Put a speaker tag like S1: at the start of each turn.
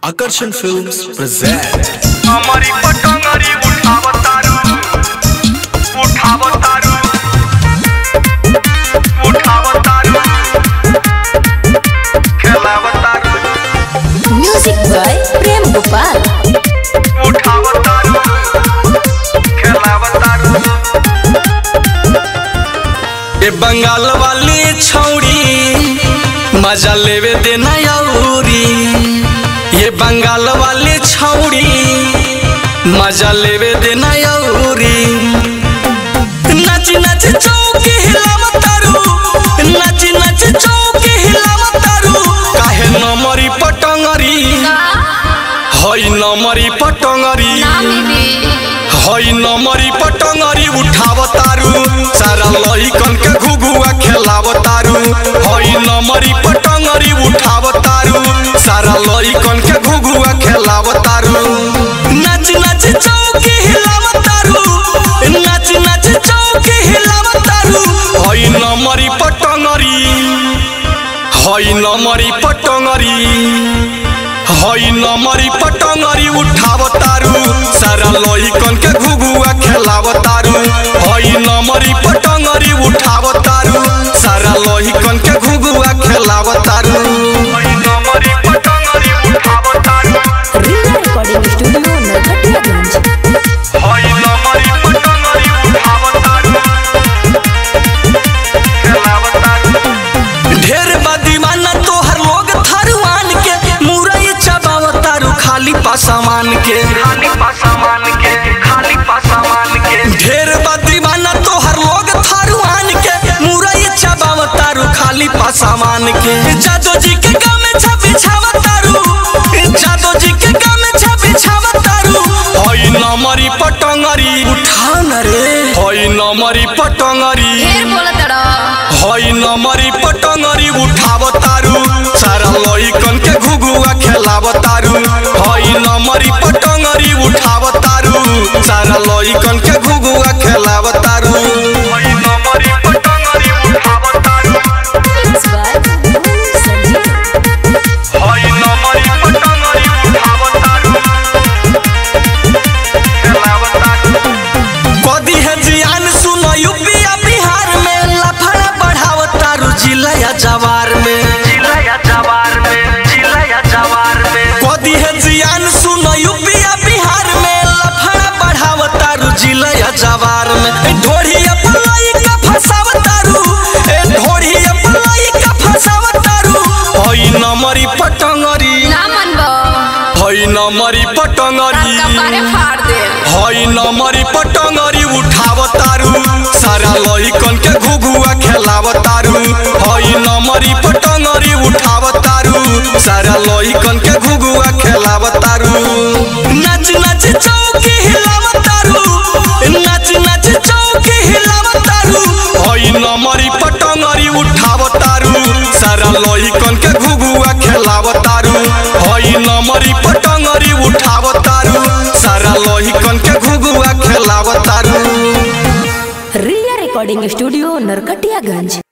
S1: Akarshan Films present
S2: हमारी पटंगरी उठावतारू उठावतारू उठावतारू खेलावतारू
S3: म्यूजिक बाय प्रेम गोपाल
S2: उठावतारू खेलावतारू
S4: ए बंगाल वाली छौड़ी मजा लेवे देना यौरी ये बंगाल वाली छौड़ी मजा लेवे देना यौरी नच नच चौकी हिलावतारू नच नच चौकी हिलावतारू काहे नमरी पटंगरी हई नमरी पटंगरी हई नमरी पटंगरी उठावतारू सारा लइकन के घुघुआ खेलावतारू हई नमरी पटंगरी उठावतारू सारा लइकन के घुघुआ खेलावतारू नच नच चौकी हिलावतारू नच नच चौकी हिलावतारू हई नमरी पटंगरी हई नमरी पटंगरी हई नमरी पटंगरी उठावतारू सारा लइकन के घुघुआ खेलावतारू हई नमरी पटंगरी उठावतारू सारा लइकन के घुघुआ खेलावतारू
S2: हई हमारी पटंगरी उठावतारू
S3: रिया रिकॉर्डिंग स्टूडियो नरकटियागंज
S2: हई हमारी पटंगरी उठावतारू खेलावतारू
S4: ढेर बदीवाना तोहर लोग थरुआन के मुरई चबावतारू खाली पासामान के
S2: खाली पासामान के खाली पासामान के
S4: ढेर बदीवाना तोहर लोग थरुआन के मुरई चबावतारू खाली पासामान के जादो जी के गाँव में छबी छावतारू जादो जी के गाँव में छबी छावतारू हई नमरी पटंगरी उठा न रे हई नमरी पटंगरी हई नमरी पटंगरी उठावतारू सारा लइकन के घुघुआ खेलावतारू हई नमरी पटंगरी उठावतारू सारा लइकन के घुघुआ खेलावतारू
S2: हई हमारी पटंगरी उठावतारू
S3: मिक्स बाय संजीव
S2: हई हमारी पटंगरी उठावतारू खेलावतारू
S4: कदी है जियान सुनो यूपीया बिहार में लफड़ा बढ़ावतारू जिला जवार में
S2: जिलाया जवार में जिलाया जवार में
S4: कदी है जियान सुनो यूपीया बिहार में लफड़ा बढ़ावतारू जिला जवार में ए ढोढ़ी अपलाई का फसावतारू ए ढोढ़ी अपलाई का फसावतारू हई नमरी पटंगरी हई नमरी पटंगरी हई नमरी पटंगरी उठावतारू सारा लइकन के घुघुआ खेलावतारू हई नमरी पटंगरी उठावतारू सारा लइकन के घुघुआ खेलावतारू नच नच चौकी हिलावतारू नच नच चौकी हिलावतारू हई नमरी पटंगरी उठावतारू सारा लइकन के घुघुआ खेलावतारू हई नमरी पटंगरी उठावतारू सारा लइकन के घुघुआ खेलावतारू
S3: रिया रिकॉर्डिंग स्टूडियो नरकटियागंज